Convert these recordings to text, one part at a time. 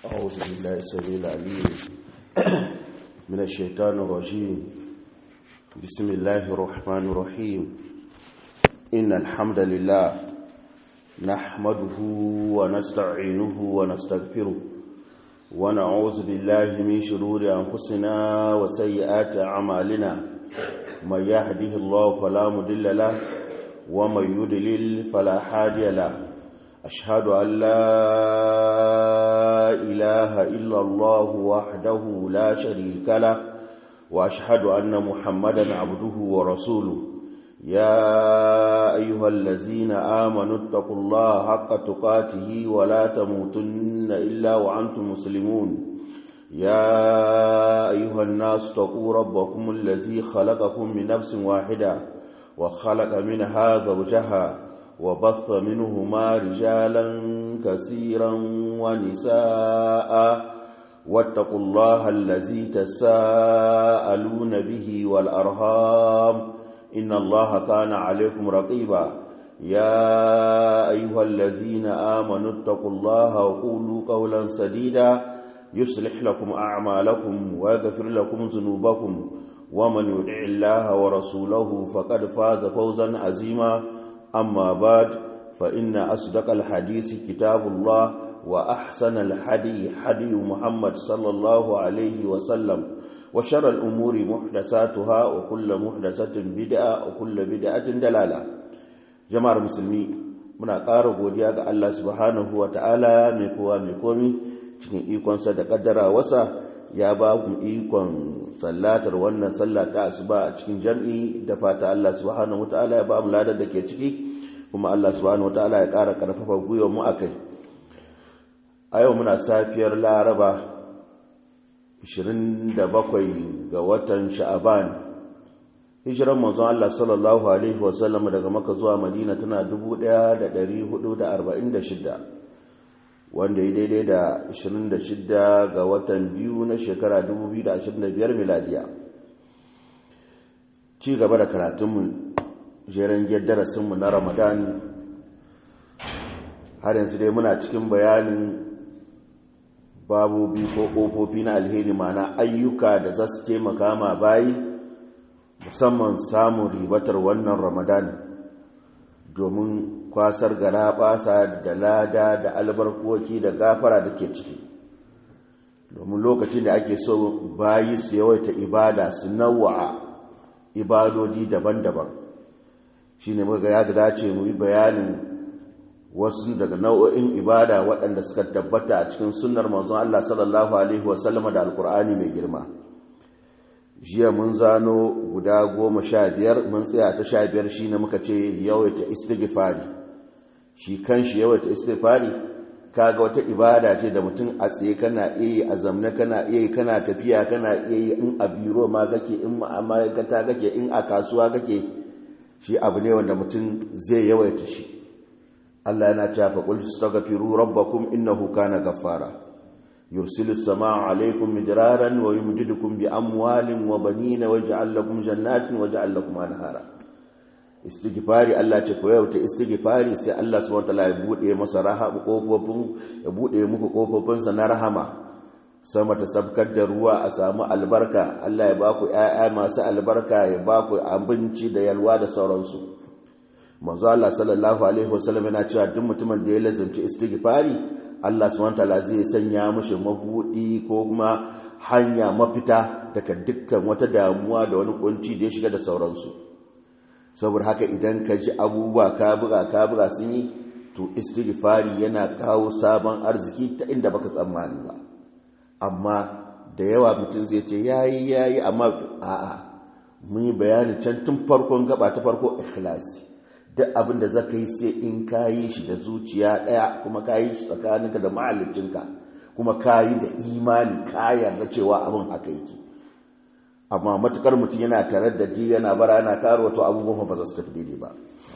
أعوذ بالله السميع العليم من الشيطان الرجيم بسم الله الرحمن الرحيم إن الحمد لله نحمده ونستعينه ونستغفره ونعوذ بالله من شرور أنفسنا وسيئات أعمالنا من يهده الله فلا مضل له ومن يضلل فلا هادي له أشهد أن لا إله إلا الله وحده لا شريك له وأشهد أن محمدا عبده ورسوله يا أيها الذين آمنوا اتقوا الله حق تقاته ولا تموتن إلا وأنتم مسلمون يا أيها الناس اتقوا ربكم الذي خلقكم من نفس واحدة وخلق منها زوجها وبث منهما رجالا كثيرا ونساء واتقوا الله الذي تساءلون به والأرهام إن الله كان عليكم رقيبا يا أيها الذين آمنوا اتقوا الله وقولوا قولا سديدا يصلح لكم أعمالكم ويغفر لكم ذنوبكم ومن يدع الله ورسوله فقد فاز فوزا عظيما أما بعد فإن أصدق الحديث كتاب الله وأحسن الحدي حدي محمد صلى الله عليه وسلم وشر الأمور محدثاتها وكل محدثة بدعة وكل بدعة دلالة جماعة المسلمين muna ƙara godiya ga Allah subhanahu wa ta'ala mai kowa mai komi cikin ikonsa da ƙaddara wasa ya ba mu ikon sallatar wannan sallah ta asuba a cikin jam'i da fata Allah subhanahu wa ta'ala ya ba mu ladar da ke ciki kuma Allah subhanahu wa ta'ala ya ƙara ƙarfafa gwiwa mu a kai a yau muna safiyar laraba 27 ga watan sha'aban hijiran manzon Allah sallallahu alaihi wasallam daga maka zuwa madina tana 1446 wanda ya daidai da 26 ga watan biyu na shekara 2025 miladiya ci gaba da karatunmu jeren darasinmu na ramadan har yanzu dai muna cikin bayanin babobi ko ƙofofi na alheri mana ayyuka da za su taimaka ma bayi musamman samun ribatar wannan ramadan domin kwasar gara basa da lada da albarkoki da gafara da ke ciki domin lokacin da ake so bayi su yawaita ibada su nawa'a ibadodi daban-daban shi ne muka ya da dace mu yi bayanin wasu daga nau'o'in ibada waɗanda suka tabbata a cikin sunnar manzon Allah sallallahu alaihi wasallama da alkur'ani mai girma jiya mun zano guda goma sha biyar mun tsaya ta sha biyar shi ne muka ce yawaita istighfari shi kan shi yawaita istighfari kaga wata ibada ce da mutum a tsaye kana iya a zamne kana iya kana tafiya kana iya in a biro ma kake in ma'aikata kake in a kasuwa kake shi abu ne wanda mutum zai yawaita shi Allah yana cewa fa qul astaghfiru rabbakum innahu kana ghaffara yursilis samaa alaykum midraran wa yumdidukum bi amwalin wa banina waj'al lakum jannatin waj'al lakum anhara istighfari Allah ce ko yau ta istighfari sai Allah subhanahu wataala ya bude masa rahama kofofin ya bude muku kofofin sa na rahama sama ta sabkar da ruwa a samu albarka Allah ya baku ƴaƴa masu albarka ya baku abinci da yalwa da sauransu manzo Allah sallallahu alaihi wasallam yana cewa duk mutumin da ya lazimci istighfari Allah subhanahu wataala zai sanya mishi mabudi ko kuma hanya mafita daga dukkan wata damuwa da wani kunci da ya shiga da sauransu saboda haka idan ka ji abubuwa ka buga ka buga sun yi to istighfari yana kawo sabon arziki ta inda baka tsammani ba amma da yawa mutum zai ce yayi yayi amma a'a mun yi bayani can tun farkon gaba ta farko ikhlasi duk abin da zaka yi sai in ka yi shi da zuciya daya kuma ka yi shi tsakaninka da mahallicinka kuma ka yi da imani ka yarda cewa abin haka yake amma matukar mutum yana tare da ji yana bara yana karo wato abubuwan ba za su tafi daidai ba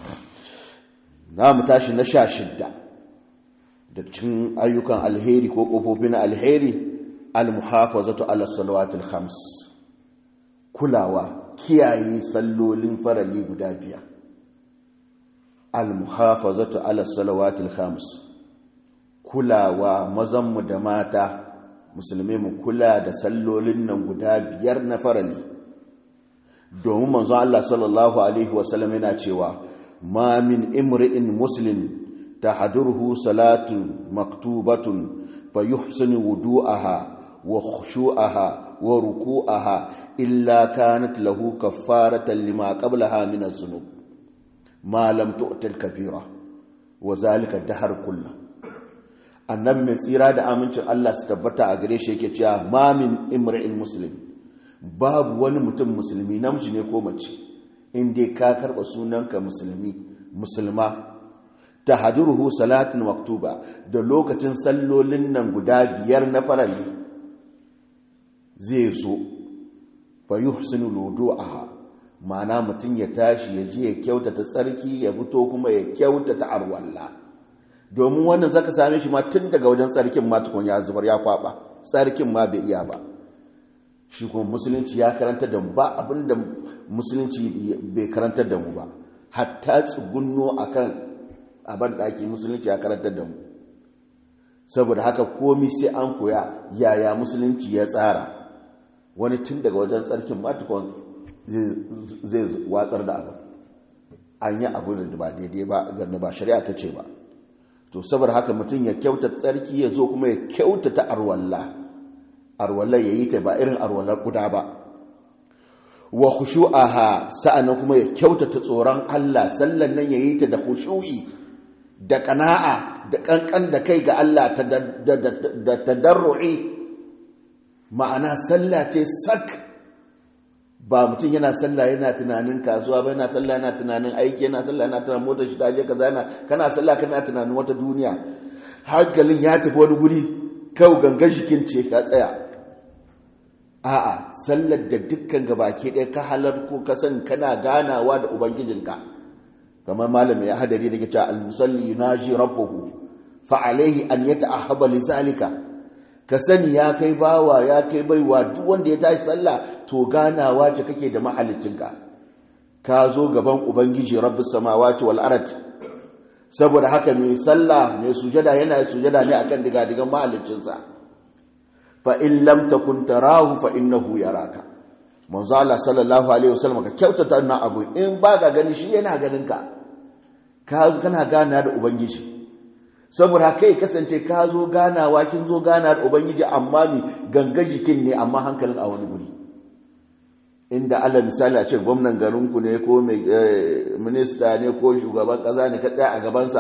na mu tashi na sha shidda da cin ayyukan alheri ko ƙofofi na alheri almuhafazatu ala salawatul khams kulawa kiyaye sallolin farali guda biyar almuhafazatu ala salawatul khams kulawa mazanmu da mata musulmi mu kula da sallolin nan guda biyar na farali domin manzo Allah sallallahu alaihi wasallam yana cewa ma min imri'in muslim tahduruhu salatun maktubatun fayuhsinu wudu'aha wa khushu'aha wa ruku'aha illa kanat lahu kaffaratan lima qablaha min az-zunub ma lam tu'til kabira wa zalika dahar kullu annabi mai tsira da amincin Allah su tabbata a gare shi yake cewa ma min imri'in muslim babu wani mutum musulmi namiji ne ko mace in dai ka karba sunanka musulmi musulma tahduruhu salatin maktuba da lokacin sallolin nan guda biyar na farali zai zo fa yuhsinu wudu'aha ma'ana mutum ya tashi ya je ya kyautata tsarki ya fito kuma ya kyautata arwalla domin wannan zaka same shi ma tun daga wajen tsarkin ma tukun ya zubar ya kwaba tsarkin ma bai iya ba shi kuma musulunci ya karanta da mu ba abinda musulunci bai karanta da mu ba hatta tsugunno akan abin daki musulunci ya karanta da mu saboda haka komi sai an koya yaya musulunci ya tsara wani tun daga wajen tsarkin ma tukun zai watsar da abu an yi abu da ba daidai ba ganda ba shari'a ta ce ba to saboda haka mutum ya kyauta tsarki ya zo kuma ya kyauta ta arwalla arwallar ya yi ta ba irin arwallar guda ba wa khushu'aha sa'annan kuma ya kyauta ta tsoron Allah sallan nan ya yi ta da khushu'i da kana'a da kankan da kai ga Allah da tadarru'i ma'ana sallah ce sak ba mutum yana sallah yana tunanin kasuwa ba yana sallah yana tunanin aiki yana sallah yana tunanin motar shi daje kaza yana kana sallah kana tunanin wata duniya hankalin ya tafi wani guri kawai gangan shikin ce ka tsaya a'a sallar da dukkan gabaki ɗaya ka halar ko ka san kana ganawa da ubangijinka kamar malami ya hadari da ke cewa al-musalli yunaji rabbuhu fa alayhi an yata'ahhaba li zalika ka sani ya kai bawa ya kai baiwa duk wanda ya tashi sallah to ganawa ce kake da mahalicinka ka zo gaban ubangiji rabbus samawati wal ard saboda haka mai sallah mai sujada yana sujada ne akan digadigan mahalicinsa fa in lam takun tarahu fa innahu yaraka manzo Allah sallallahu alaihi wasallam ka kyautata wannan abu in ba ka gani shi yana ganin ka ka kana gana da ubangiji saboda kai kasance ka zo ganawa kin zo gana da ubangiji amma mi ganga jikin ne amma hankalin a wani guri inda Allah misali a ce gwamnan garinku ne ko mai minista ne ko shugaban kaza ne ka tsaya a gabansa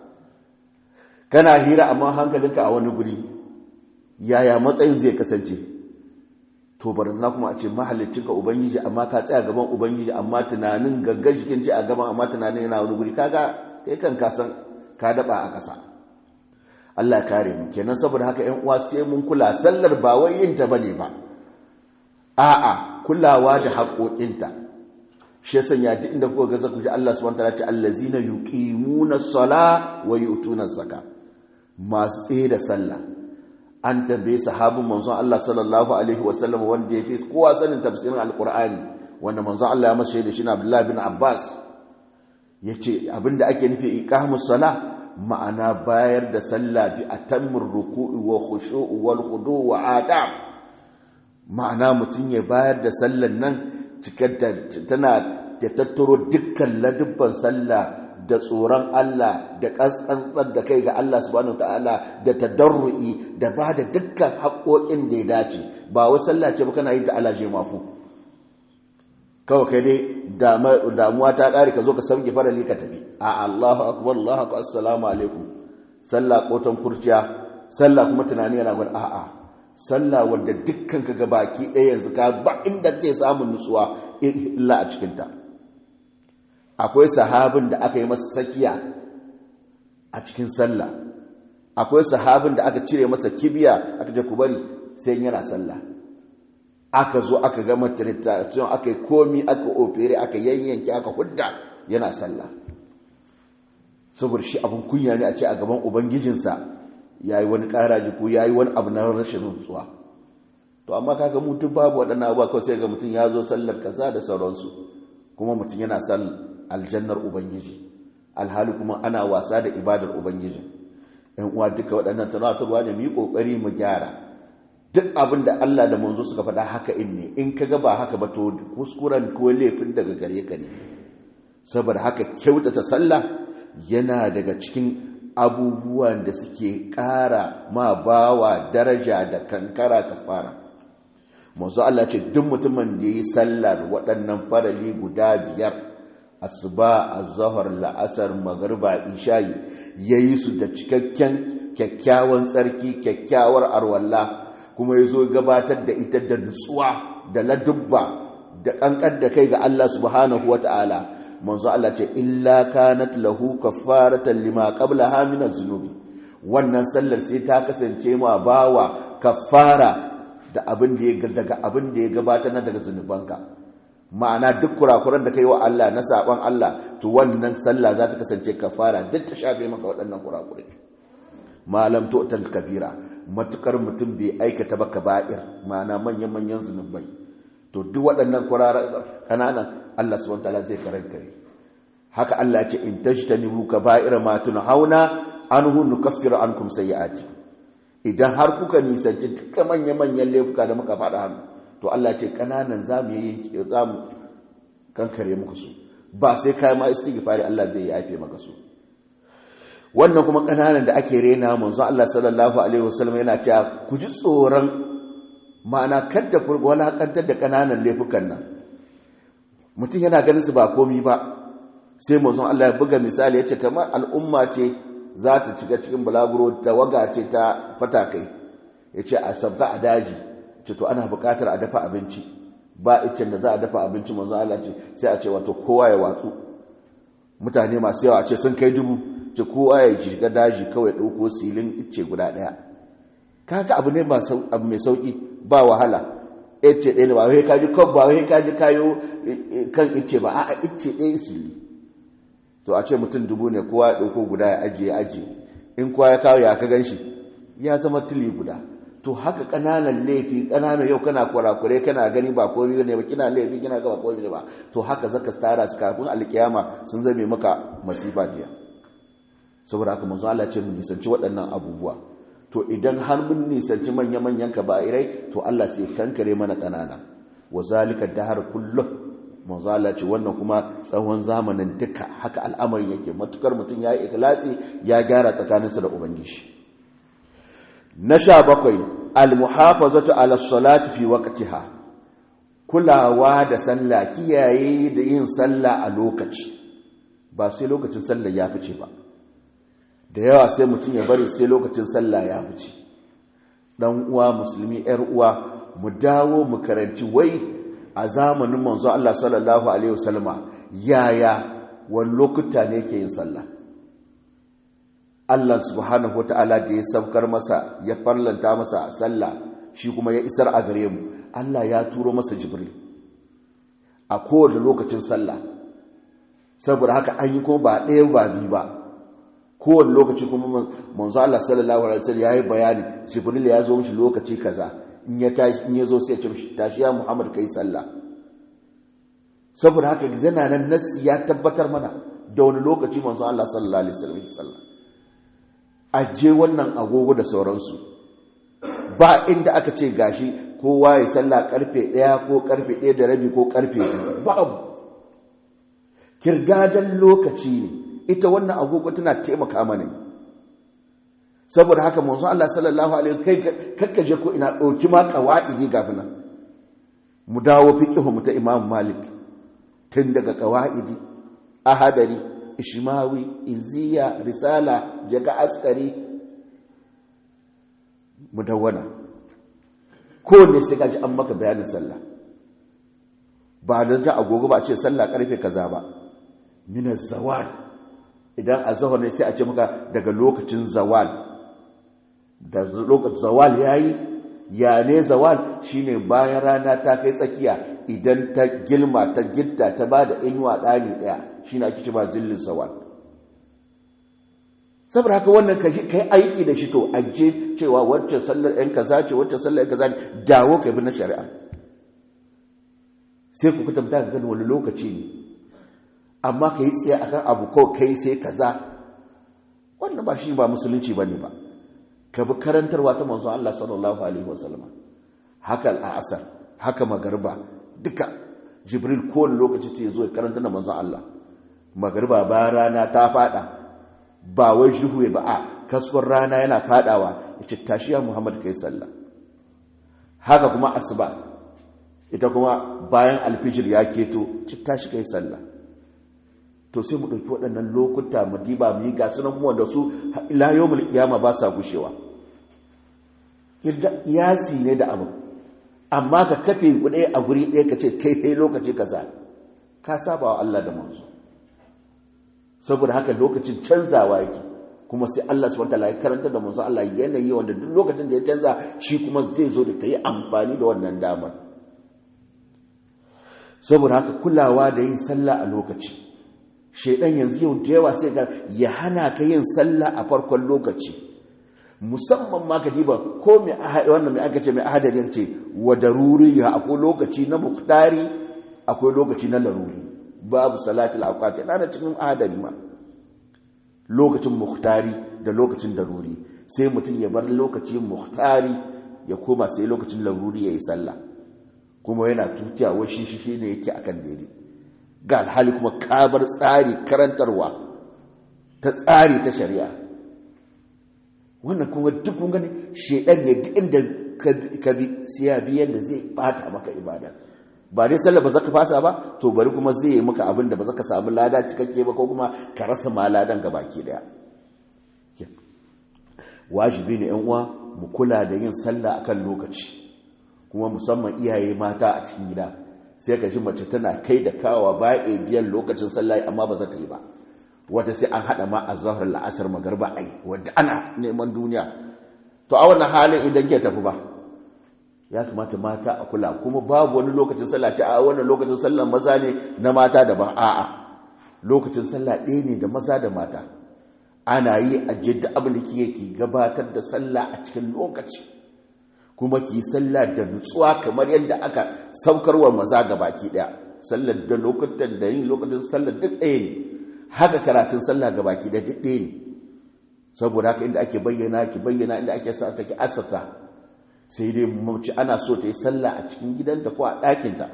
kana hira amma hankalinka a wani guri yaya matsayin zai kasance to barazana kuma a ce mahallicinka ubangiji amma ka tsaya gaban ubangiji amma tunanin ganga jikin ce a gaban amma tunanin yana wani guri kaga kai kan kasan ka daba a ƙasa Allah kare mu kenan saboda haka ƴan uwa sai mun kula sallar ba wai yin ta bane ba a'a kulawa da haƙoƙinta shi yasa ya ji inda kuka ga zaku ji Allah subhanahu wataala ce allazina yuqimuna as-sala wa yu'tuna az-zaka masu tsaye da sallah an tambaye sahabin manzon Allah sallallahu alaihi wasallam wanda ya fi kowa sanin tafsirin alqur'ani wanda manzon Allah ya masa da shi na Abdullah bin Abbas yace abinda ake nufi iqamus sala ma'ana bayar da sallah bi atammur ruku'i wa khushu'u wal khudu' wa adab ma'ana mutun ya bayar da sallan nan cikar tana da tattaro dukkan ladubban sallah da tsoron Allah da ƙasƙantsar da kai ga Allah subhanahu ta'ala da tadarru'i da ba da dukkan haƙoƙin da ya dace ba wa sallah ce ba kana yin ta alaje mafu kawai kai dai damuwa ta ƙari ka zo ka sauke farali ka tafi a Allahu akbar Allahu akbar assalamu alaikum sallah kotan kurciya sallah kuma tunani yana gwada a'a sallah wanda dukkan ka ga baki ɗaya yanzu ka ba inda zai samun nutsuwa illa a cikinta akwai sahabin da aka yi masa sakiya a cikin sallah akwai sahabin da aka cire masa kibiya aka je ku bari sai yana sallah aka zo aka gama tiritation aka yi komi aka ofere aka yanyanke aka hudda yana sallah saboda shi abin kunya ne a ce a gaban ubangijinsa ya yi wani ƙaraji ko ya yi wani abu na rashin nutsuwa to amma kaga mutum babu waɗannan abuwa kawai sai ga mutum ya zo sallar kaza da sauransu kuma mutum yana sallar aljannar ubangiji alhali kuma ana wasa da ibadar ubangiji yan uwa duka waɗannan tunatarwa ne mu yi ƙoƙari mu gyara duk abin da Allah da manzo suka faɗa haka in ne in ka ga ba haka ba to kuskuren ko laifin daga gare ka ne saboda haka kyautata sallah yana daga cikin abubuwan da suke ƙara ma bawa daraja da kankara kafara manzo Allah ce duk mutumin da yi sallar waɗannan farali guda biyar asuba azhar la'asar magriba isha'i yayi su da cikakken kyakkyawan tsarki kyakkyawar arwalla kuma yazo gabatar da ita da nutsuwa da ladubba da kankan da kai ga Allah subhanahu wataala manzo Allah ce illa kanat lahu kaffaratan lima qablaha min az-zunubi wannan sallar sai ta kasance ma bawa kaffara da abin da ya daga abin da ya gabatar na daga zunubanka ma'ana duk kurakuran da kai wa Allah na saban Allah to wannan sallah za ta kasance kafara duk ta shafe maka waɗannan kurakurai malam to tal kabira matukar mutum bai aikata ba kaba'ir ma'ana manyan manyan zunubai to duk waɗannan kurakuran kananan Allah subhanahu wataala zai karankare haka Allah ya ce in tajtanibu kaba'ira ma tunhauna anhu nukaffiru ankum sayyi'atikum idan har kuka nisanci duka manya-manyan laifuka da muka faɗa hannu to Allah ce ƙananan za mu yi za mu kankare muku su ba sai kayan ma istighfari Allah zai yafe maka su wannan kuma ƙananan da ake rena manzo Allah sallallahu alaihi wasallam yana cewa ku ji tsoron ma'ana kada ku walakantar da ƙananan laifukan nan mutum yana ganin su ba komi ba sai manzo Allah ya buga misali yace kamar al'umma ce za ta shiga cikin bulaguro ta waga ce ta fatakai ya ce a sabga a daji ce to ana bukatar a dafa abinci ba icen da za a dafa abinci manzo Allah ce sai a ce wato kowa ya watsu mutane masu yawa ce sun kai dubu ce kowa ya shiga daji kawai ɗauko silin ice guda ɗaya kaga abu ne abu mai sauki ba wahala ice ɗaya ne ba wai kaji kan ba wai kaji kayo kan ice ba a'a ice ɗaya sili to a ce mutum dubu ne kowa ya ɗauko guda ya ajiye ajiye in kowa ya kawo ya ka gan shi ya zama tuli guda to haka ƙananan laifi ƙananan yau kana kurakure kana gani ba komai ne ba kina laifi kina ga ba komai ne ba to haka zaka tara su kafin alkiyama sun zame maka masifa biya saboda haka manzo Allah ce mun nisanci waɗannan abubuwa to idan har mun nisanci manya manyan kaba'irai to Allah sai kankare mana ƙanana wa zalika dahar kullu manzo Allah ce wannan kuma tsawon zamanin duka haka al'amarin yake matukar mutum ya yi ikhlasi ya gyara tsakaninsa da ubangiji na sha bakwai almuhafazatu ala salati fi waqtiha kulawa da sallah kiyaye da yin sallah a lokaci ba sai lokacin sallah ya fice ba da yawa sai mutum ya bari sai lokacin sallah ya fice dan uwa musulmi yar uwa mu dawo mu karanci wai a zamanin manzo Allah sallallahu alaihi wasallama yaya wani lokuta ne ke yin sallah Allah subhanahu wata'ala da ya saukar masa ya farlanta masa sallah shi kuma ya isar a gare mu Allah ya turo masa jibril a kowane lokacin sallah saboda haka an yi kuma ba ɗaya ba biyu ba kowane lokaci kuma manzo Allah sallallahu alaihi wasallam yayi bayani jibril ya zo mishi lokaci kaza in ya tashi in ya zo sai ya ce mishi tashi ya Muhammad kai sallah saboda haka zana nan nassi ya tabbatar mana da wani lokaci manzo Allah sallallahu alaihi wasallam sallah aje wannan agogo da sauransu ba inda aka ce gashi kowa ya sallah karfe 1 ko karfe 1 da rabi ko karfe 2 babu kirgadan lokaci ne ita wannan agogo tana taimaka mana saboda haka manzo Allah sallallahu alaihi wasallam kai kakkaje ko ina dauki ma qawaidi gafina mu dawo fiqhu mu ta Imam Malik tun daga qawaidi ahadari ishmawi iziya risala jaga askari mudawwana kowanne sai kaji an maka bayanin sallah ba don ta agogo ba ce sallah karfe kaza ba min zawal idan azhar ne sai a ce maka daga lokacin zawal da lokacin zawal yayi ya ne zawal shine bayan rana ta kai tsakiya idan ta gilma ta gitta ta bada inuwa dani daya shine ake cewa zillin zawal saboda haka wannan kashi kai aiki da shi to aje cewa wacce sallar ɗan kaza ce wacce sallar ɗan kaza ne dawo kai bi na shari'a sai ku kutamta ga gani wani lokaci ne amma ka yi tsaye akan abu kawai kai sai kaza wannan ba shi ba musulunci ba ne ba ka bi karantarwa ta manzon Allah sallallahu alaihi wasallam haka al'asar haka magarba duka jibril kowane lokaci ce zo ya karanta da manzon Allah magarba ba rana ta fada ba wai shuhu ba a kaskon rana yana fadawa yace tashiya muhammad kai sallah haka kuma asuba ita kuma bayan alfijir ya keto ci tashi kai sallah to sai mu ɗauki waɗannan lokuta mu diba mu yi ga sunan mu wanda su ila yawmul qiyama ba sa gushewa irda iyasi ne da abu amma ka kafe kuɗe a guri ɗaya ka ce kai kai lokaci kaza ka saba wa Allah da manzo saboda haka lokacin canzawa yake kuma sai Allah subhanahu wataala ya karanta da manzo Allah yanayi wanda duk lokacin da ya canza shi kuma zai zo da kai amfani da wannan damar saboda haka kulawa da yin sallah a lokaci shaidan yanzu yau da yawa sai ga ya hana ka yin sallah a farkon lokaci musamman ma ka diba ko mai wannan mai aka ce mai ahadari ya ce wa daruri ya akwai lokaci na muktari akwai lokaci na laruri babu salatul awqat yana da cikin ahadari ma lokacin muktari da lokacin daruri sai mutum ya bar lokacin muktari ya koma sai lokacin laruri ya yi sallah kuma yana tutiya washi shi ne yake akan daidai ga alhali kuma kabar tsari karantarwa ta tsari ta shari'a wannan kuma duk kun gani shedan ne duk inda ka bi siya biyan da zai bata maka ibada ba dai sallah ba zaka fasa ba to bari kuma zai yi maka abin da ba zaka samu lada cikakke ba ko kuma ka rasa ma ladan baki daya wajibi ne yan uwa mu kula da yin sallah akan lokaci kuma musamman iyaye mata a cikin gida sai ka ji mace tana kai da kawa ba a biyan lokacin sallah amma ba za ta yi ba wata sai an haɗa ma a zahar la'asar magarba ai wadda ana neman duniya to a wannan halin idan ke tafi ba ya kamata mata a kula kuma babu wani lokacin sallah ce a wannan lokacin sallah maza ne na mata daban a'a lokacin sallah ɗaya ne da maza da mata ana yi a jidda abin da ke gabatar da sallah a cikin lokaci kuma ki sallah da nutsuwa kamar yadda aka saukarwa maza ga baki daya sallar da lokutan da yin lokacin sallar duk ɗaya ne haka karatun sallah ga baki daya duk ɗaya ne saboda haka inda ake bayyana ki bayyana inda ake sa take asata sai dai mace ana so ta yi sallah a cikin gidanta ko a ɗakinta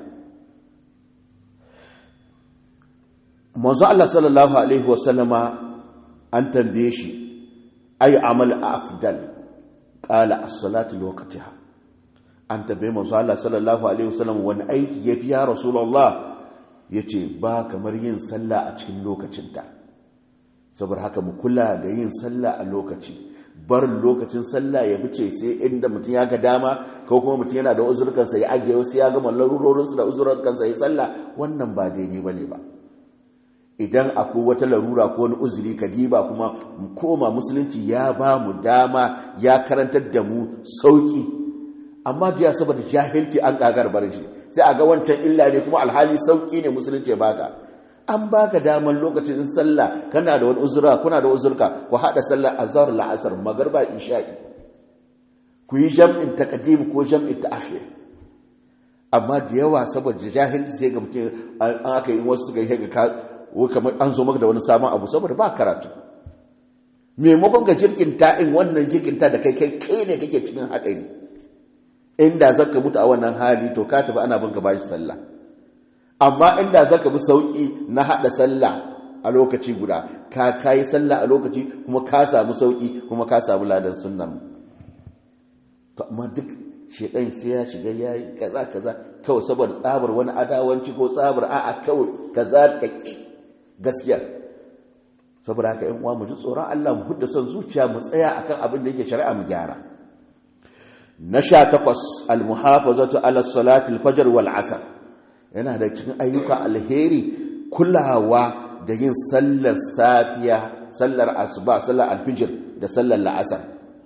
manzo Allah sallallahu alaihi wasallama an tambaye shi ayi amal afdal qala as-salatu liwaqtiha an tabe manzo Allah sallallahu alaihi wasallam wani aiki yafi ya rasulullah yace ba kamar yin sallah a cikin lokacinta saboda haka mu kula da yin sallah a lokaci bar lokacin sallah ya bice sai inda mutum ya ga dama ko kuma mutum yana da uzurkansa ya ajiye wasu ya gama larurorinsu da uzurkansa ya sallah wannan ba daidai bane ba idan akwai wata larura ko wani uzuri ka diba kuma koma musulunci ya ba mu dama ya karantar da mu sauki amma biya saboda jahilci an kagar barin shi sai a ga wancan illa ne kuma alhali sauki ne musulunci baka an baka daman lokacin in sallah kana da wani uzura kuna da uzurka ku hada sallah azhar la'asar magarba isha'i ku yi jam'in taqdim ko jam'in ta'khir amma da yawa saboda jahilci sai ga mutum an aka yi wasu ga ga kamar an zo maka da wani sabon abu saboda ba karatu maimakon ga jirkinta in wannan jirkinta da kai kai kai ne kake cikin haɗari inda zaka mutu a wannan hali to ka tafi ana bin ka bashi sallah amma inda zaka bi sauki na haɗa sallah a lokaci guda ka kayi sallah a lokaci kuma ka samu sauki kuma ka samu ladan sunnan to amma duk shedan sai ya shiga yayi kaza kaza kawai saboda tsabar wani adawanci ko tsabar a'a kawai kaza ka ki gaskiya saboda haka yan uwa mu ji tsoron Allah mu hudda son zuciya mu tsaya akan abin da yake shari'a mu gyara na sha takwas almuhafazatu ala salati alfajr wal asr yana da cikin ayyuka alheri kulawa da yin sallar safiya sallar asuba sallar alfijir da sallar la'asar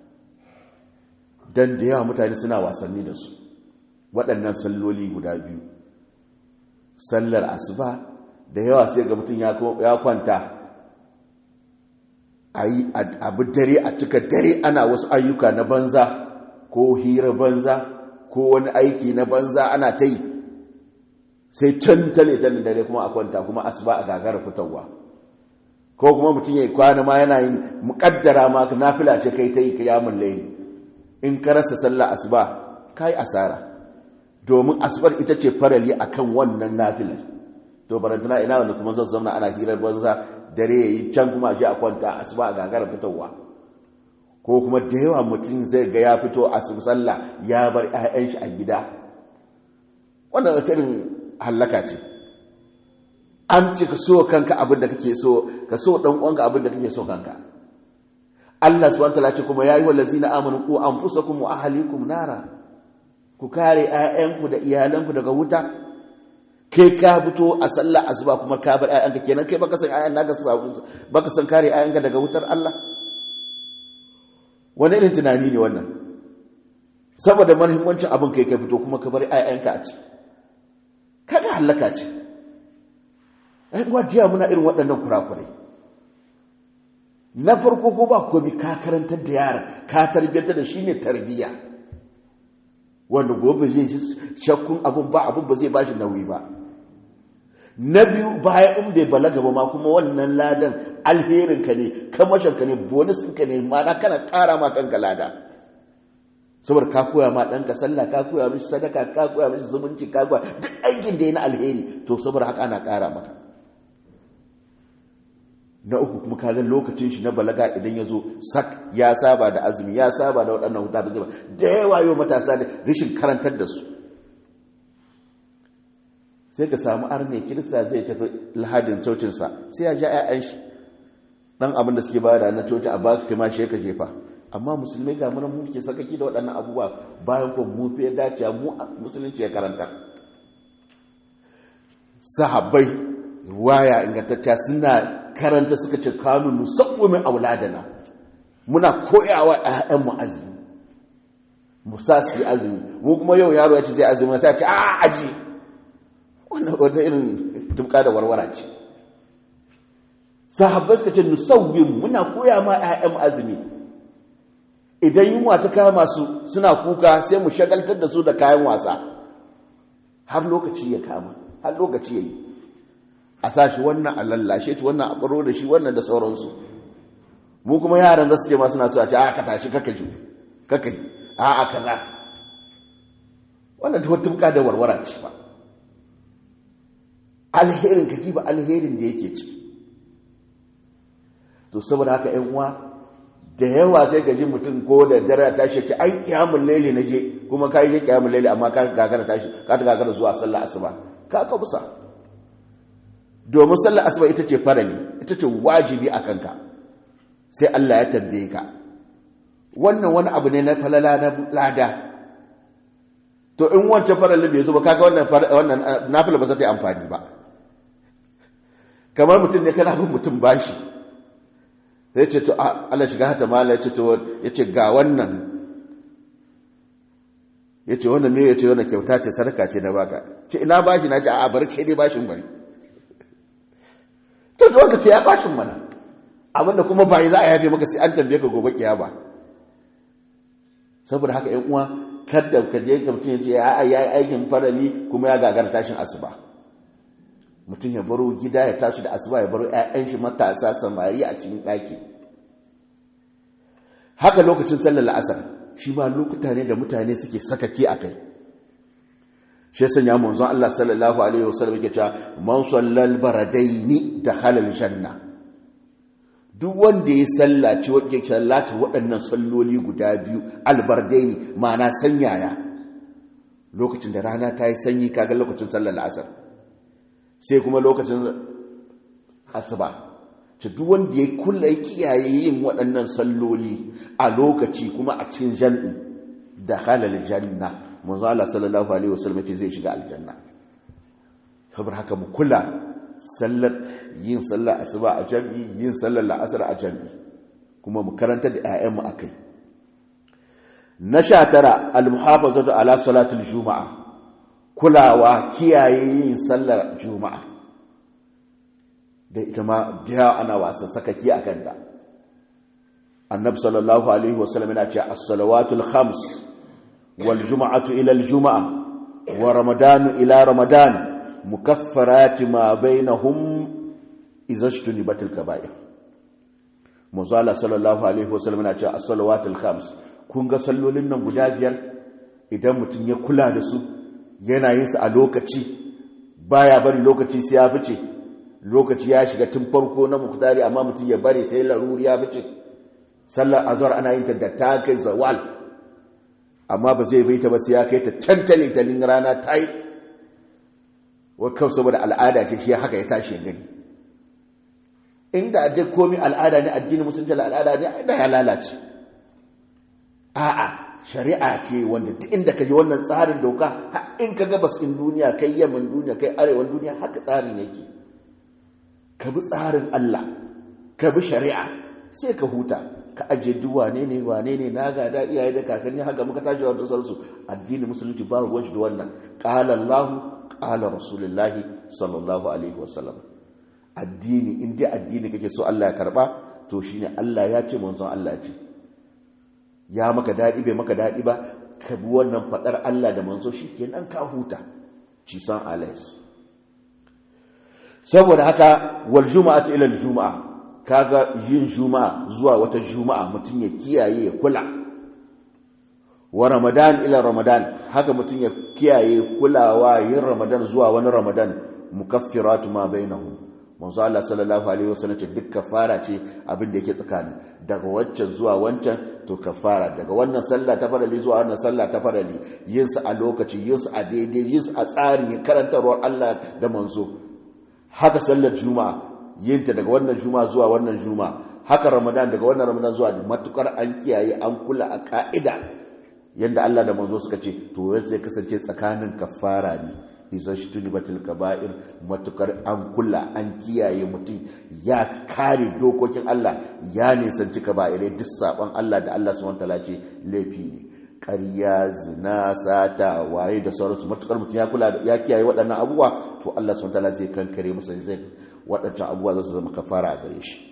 dan da yawa mutane suna wasanni da su waɗannan salloli guda biyu sallar asuba da yawa sai ga mutum ya kwanta a yi abu dare a cika dare ana wasu ayyuka na banza ko hira banza ko wani aiki na banza ana ta yi sai can tale tale dare kuma a kwanta kuma asuba a gagara fitarwa ko kuma mutum ya kwana ma yana yin muƙaddara ma nafila ce kai ta yi kiyamun layli in ka rasa sallah asuba kai asara domin asubar ita ce farali akan wannan nafilar to barantana ina wanda kuma zan zauna ana hirar banza dare yayi can kuma a je a kwanta asuba a gagara fitowa ko kuma da yawa mutum zai ga ya fito a sallah ya bar 'ya'yan shi a gida wannan irin hallaka ce an ce ka so kanka abin da kake so ka so dan uwanka abin da kake so kanka Allah subhanahu wataala ce kuma yayi wallazina amanu ku anfusakum wa ahlikum nara ku kare 'ya'yanku da iyalanku daga wuta kai ka fito a sallah asuba kuma ka bar 'ya'yanka kenan kai baka san 'ya'yan naka su baka san kare 'ya'yanka daga wutar Allah wani irin tunani ne wannan saboda mahimmancin abin kai ka fito kuma ka bar 'ya'yanka a ci kaga halaka ce ai wajiya muna irin waɗannan kurakurai na farko ko ba komi ka karantar da yara ka tarbiyyar da shi ne tarbiyya wanda gobe zai shakkun abin ba abin ba zai ba shi nauyi ba na biyu bayan in bai balaga ba ma kuma wannan ladan alherinka ne kamashinka ne bonusinka ne mana kana ƙara ma kanka lada saboda ka koya ma ɗanka sallah ka koya mishi sadaka ka koya mishi zumunci ka koya duk aikin da ya na alheri to saboda haka ana ƙara maka na uku kuma ka lokacin shi na balaga idan ya zo sak ya saba da azumi ya saba da waɗannan huta da zuba da yawa yau matasa da rashin karantar da su sai ka samu arne kirista zai tafi lahadin cocinsa sai ya ja 'ya'yan shi ɗan abin da suke bada na coci a baka kai ma shi ka jefa amma musulmai ga mana muke sakaki da waɗannan abubuwa bayan kuma mu fiye dacewa mu musulunci ya karanta sahabbai waya ingantacciya suna karanta suka ce kanu musawwimin auladana muna koyawa ƴaƴan mu azumi musa su azumi mu kuma yau yaro ya ce zai azumi sai ya ce a aji wannan wata irin tubka da warwara ce sahabbai suka ce musawwim muna koya ma ƴaƴan mu azumi idan yunwa ta kama su suna kuka sai mu shagaltar da su da kayan wasa har lokaci ya kama har lokaci ya yi a sa shi wannan a lallashe shi wannan a ɓaro da shi wannan da sauransu mu kuma yaran za su ce masu nasu a ce a ka tashi kaka ju kaka yi a a kaza wannan ta wata da warwara ce ba alherin ka ba alherin da yake ciki to saboda haka yan uwa da yawa sai gaji mutum ko da dare ta shi ce ai kiyamun laili na je kuma ka yi je kiyamun laili amma ka gagara tashi ka ta gagara zuwa sallah asuba ka ka busa domin sallar asuba ita ce farali ita ce wajibi a kanka sai Allah ya tambaye ka wannan wani abu ne na falala na lada to in wancan faralin bai zo ba kaga wannan wannan nafila ba za ta yi amfani ba kamar mutum ne kana bin mutum bashi sai ce to Allah shiga hata mala ya ce to ya ce ga wannan ya ce wannan me ya ce wannan kyauta ce sadaka ce na baka ce ina bashi na ce a bari ke dai bashin bari to da wanda ya bashin mana abinda kuma ba za a yafe maka sai an tambaye ka gobe kiyama saboda haka ƴan uwa kada ka je ka mutum ya ce ya yi aikin farali kuma ya gagara tashin asuba mutum ya baro gida ya tashi da asuba ya baro ƴaƴan shi matasa samari a cikin ɗaki haka lokacin sallar la'asar shi ma lokuta ne da mutane suke sakaki a kai shi sanya manzon Allah sallallahu alaihi wasallam yake cewa man sallal baradaini dakhala aljanna duk wanda ya sallaci wanda sallata waɗannan salloli guda biyu albardaini ma'ana sanyaya lokacin da rana ta yi sanyi kaga lokacin sallar asar sai kuma lokacin asuba ta duk wanda ya kula ya kiyaye yin waɗannan salloli a lokaci kuma a cikin jan'i dakhala aljanna manzo Allah sallallahu alaihi wasallam ce zai shiga aljanna saboda haka mu kula sallar yin sallar asuba a jami'i yin sallar la'asar a jami'i kuma mu karanta da ƴaƴan mu akai na 19 al-muhafazatu ala salatul juma'a kulawa kiyaye yin sallar juma'a da ita ma biya ana wasan sakaki akan ta annabi sallallahu alaihi wasallam yana cewa as-salawatul khams والجمعة إلى الجمعة ورمضان إلى رمضان مكفرات ما بينهم إذا اجتنبت الكبائر muzala sallallahu alaihi wasallam na cewa as-salawatul khams kun ga sallolin nan guda biyar idan mutum ya kula da su yana yin su a lokaci baya bari lokaci sai ya fice lokaci ya shiga tun farko na muktari amma mutum ya bari sai laruri ya fice sallar azhar ana yin ta da ta kai zawal amma ba zai bai ta ba sai ya kai ta tantale talin rana ta yi wakau saboda al'ada ce shi haka ya tashi gani inda a duk komi al'ada ne addini musulunci al'ada ne da ya lalace a'a shari'a ce wanda duk inda ka ji wannan tsarin doka in ka gabas in duniya kai yamman duniya kai arewan duniya haka tsarin yake ka bi tsarin Allah ka bi shari'a sai ka huta ka ajiye duk wane ne wane ne na gada iyaye da kakanni haka muka tashi wa sauransu addini musulunci ba ruwan shi da wannan qala Allah qala rasulullahi sallallahu alaihi wasallam addini in dai addini kake so Allah ya karba to shine Allah ya ce manzon Allah ya ce ya maka dadi bai maka dadi ba ka bi wannan fadar Allah da manzo shikenan ka huta ci san alais saboda haka wal juma'atu ila al juma'a kaga yin juma'a zuwa wata juma'a mutum ya kiyaye ya kula wa ramadan ila ramadan haka mutum ya kiyaye kulawa yin ramadan zuwa wani ramadan mukaffiratu ma bainahum manzo Allah sallallahu alaihi wasallam ce duk kafara ce abin da yake tsakani daga wancan zuwa wancan to kafara daga wannan sallah ta farali zuwa wannan sallah ta farali yin su a lokaci yin su a daidai yin su a tsarin karantarwar Allah da manzo haka sallar juma'a yin ta daga wannan juma'a zuwa wannan juma'a haka ramadan daga wannan ramadan zuwa matukar an kiyaye an kula a ka'ida yanda Allah da manzo suka ce to zai kasance tsakanin kafara ne iza shtunibatil kaba'ir matukar an kula an kiyaye mutum ya kare dokokin Allah ya nisanci kaba'irai duk saban Allah da Allah subhanahu wataala ce laifi ne ƙarya zina sata waye da sauransu matukar mutum ya kula ya kiyaye waɗannan abubuwa to Allah subhanahu wataala zai kankare masa zai waɗancan abubuwa za su zama kafara a gare shi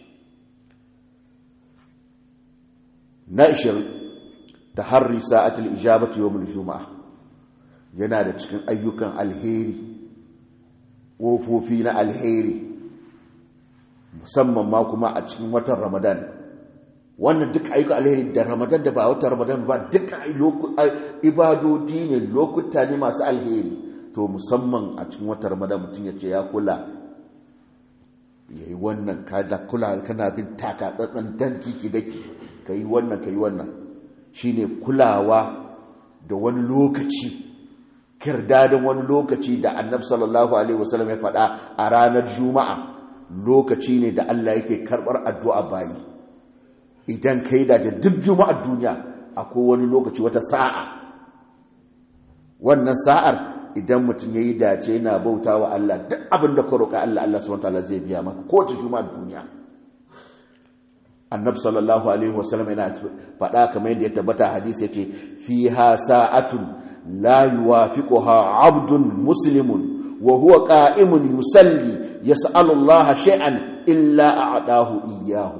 na 20 taharri sa'atul ijabati yawmul juma'a yana da cikin ayyukan alheri ƙofofi na alheri musamman ma kuma a cikin watan ramadan wannan duk ayyukan alheri da ramadan da ba watan ramadan ba duk ibadodi ne lokuta ne masu alheri to musamman a cikin watan ramadan mutum ya ce ya kula ya yi wannan kada kula kana bin taka tsatsan dan kiki daki ka yi wannan ka yi wannan shine kulawa da wani lokaci kirdadin wani lokaci da annabi sallallahu alaihi wasallam ya faɗa a ranar juma'a lokaci ne da Allah yake karɓar addu'a bayi idan kai da duk juma'ar duniya akwai wani lokaci wata sa'a wannan sa'ar idan mutum ya yi dace yana bauta wa Allah duk abin da ka roƙa Allah Allah subhanahu wataala zai biya maka ko ta juma'ar duniya annabi sallallahu alaihi wasallam yana faɗa kamar yadda ya tabbata hadisi yace fiha sa'atun لا يوافقها عبد مسلم وهو قائم يصلي يسأل الله شيئا إلا أعطاه إياه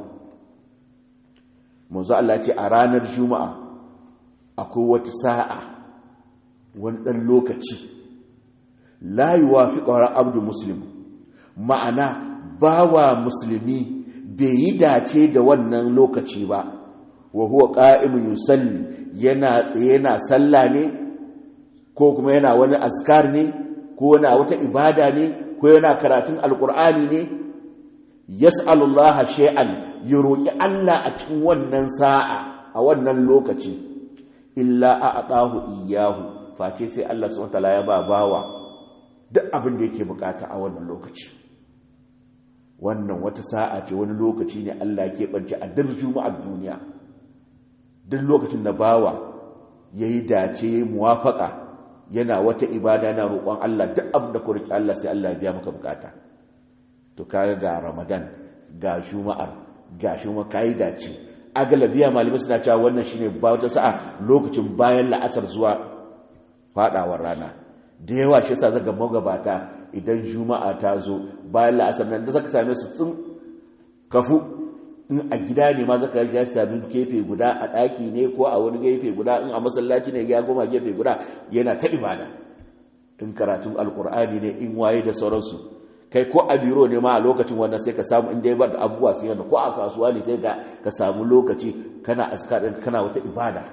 منذ الله ce a ranar juma'a akwai wata sa'a wani ɗan lokaci la yuwafiqu abdu muslim ma'ana bawa musulmi bai yi dace da wannan lokaci ba wa huwa qa'imun yusalli yana yana sallah ne ko kuma yana wani askar ne ko yana wata ibada ne ko yana karatun alkur'ani ne yas'alullaha shay'an ya roki Allah a cikin wannan sa'a a wannan lokaci illa a'tahu iyyahu face sai Allah subhanahu wataala ya ba bawa duk abin da yake bukata a wannan lokaci wannan wata sa'a ce wani lokaci ne Allah ke bance a duk juma'ar duniya duk lokacin da bawa yayi dace muwafaka yana wata ibada na roƙon Allah duk abin da ku riƙe Allah sai Allah ya biya maka bukata to kaga ga Ramadan ga Juma'ar ga Juma kai dace agalabiya malamai suna cewa wannan shine ba wata sa'a lokacin bayan la'asar zuwa fadawar rana da yawa shi yasa zaga magabata idan Juma'a ta zo bayan la'asar nan da zaka same su tsun kafu in a gida ne ma zaka ya sami gefe guda a ɗaki ne ko a wani gefe guda in a masallaci ne ya goma gefe guda yana ta ibada in karatun alkur'ani ne in waye da sauransu kai ko a biro ne ma a lokacin wannan sai ka samu inda ya bar abubuwa sun yana ko a kasuwa ne sai ka samu lokaci kana askarin kana wata ibada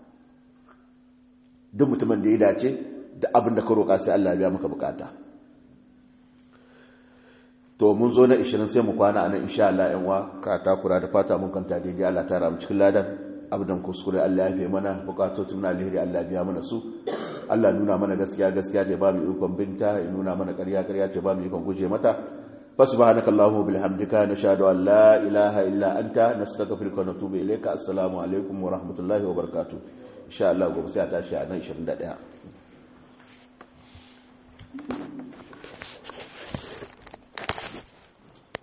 duk mutumin da ya dace da abin da ka roƙa sai Allah ya biya maka bukata to mun zo na 20 sai mu kwana a nan insha Allah yan wa ka takura da fata mun kanta daidai Allah ta ramu cikin ladan abdan kuskure Allah ya fi mana bukatotun na alheri Allah biya mana su Allah nuna mana gaskiya gaskiya ce ba mu ikon binta ya nuna mana ƙarya ƙarya ce ba mu ikon guje mata fasubhanaka allahumma bihamdika nashhadu an la ilaha illa anta nastaghfiruka wa natubu ilayka assalamu alaikum wa rahmatullahi wa barakatuh insha Allah gobe sai a tashi a nan 21